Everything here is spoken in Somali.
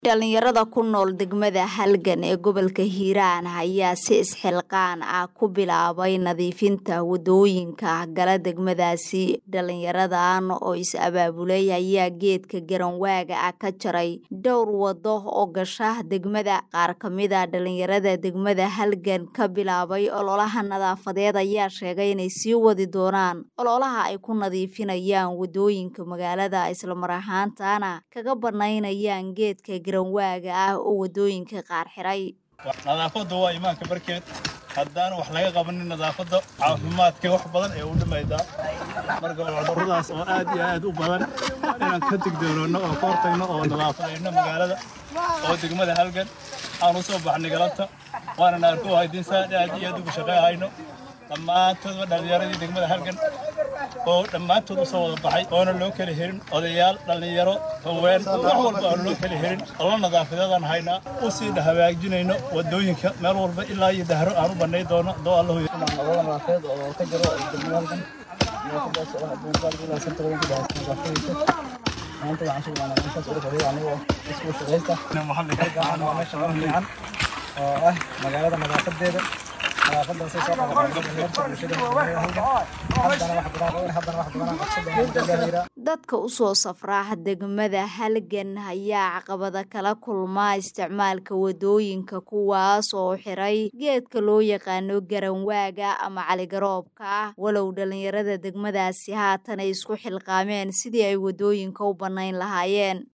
dhalinyarada ku nool degmada halgan ee gobolka hiiraan ayaa si isxilqaan ah ku bilaabay nadiifinta wadooyinka gala degmadaasi dhalinyaradan oo is abaabulay ayaa geedka garanwaaga ah ka jaray dhowr wado oo gasha degmada qaar kamida dhalinyarada degmada halgan ka bilaabay ololaha nadaafadeed ayaa sheegay inay sii wadi doonaan ololaha ay ku nadiifinayaan wadooyinka magaalada islamar ahaantana kaga banaynayaan geedka garanwaaga ah oo wadooyinka qaar xiray nadaafadda waa imaanka barkeed haddaan wax laga qabanin nadaafadda caafimaadka wax badan ee u dhimaydaa marka cudurradaas oo aad iyo aad u badan inaan ka digdoonoonno oo ka hortagno oo nadaafadayno magaalada oo degmada halgan aan u soo baxnay galabta waana naarku haydinsaan aad iyo aad ugu shaqeehayno dhammaantoodba dhallinyaradii degmada halgan oo dhammaantood u soo wada baxay oona loo kala herin odayaal dhallinyaro haween wax walba aan loo kala herin ollo nadaafadeedaan haynaa u sii hagaajinayno wadooyinka meel walba ilaa iyo dahro aan u bannay doono doo allahu ololo nadaafadeed oo ka jiro degmada halgan nadaafadaas oo adduunka ilaa santa badan ku dhahaysa nadaafadiisa maanta waxaan sugnaa meeshaas ugu horeeya anigoo isku shaqaysta halkan waa meesha ugu fiican oo ah magaalada nadaafadeeda dadka usoo safraa degmada halgan ayaa caqabada kala kulmaa isticmaalka wadooyinka kuwaas oo xiray geedka loo yaqaano garanwaaga ama caligaroobka walow dhalinyarada degmadaasi haatan ay isku xilqaameen sidii ay wadooyinka u bannayn lahaayeen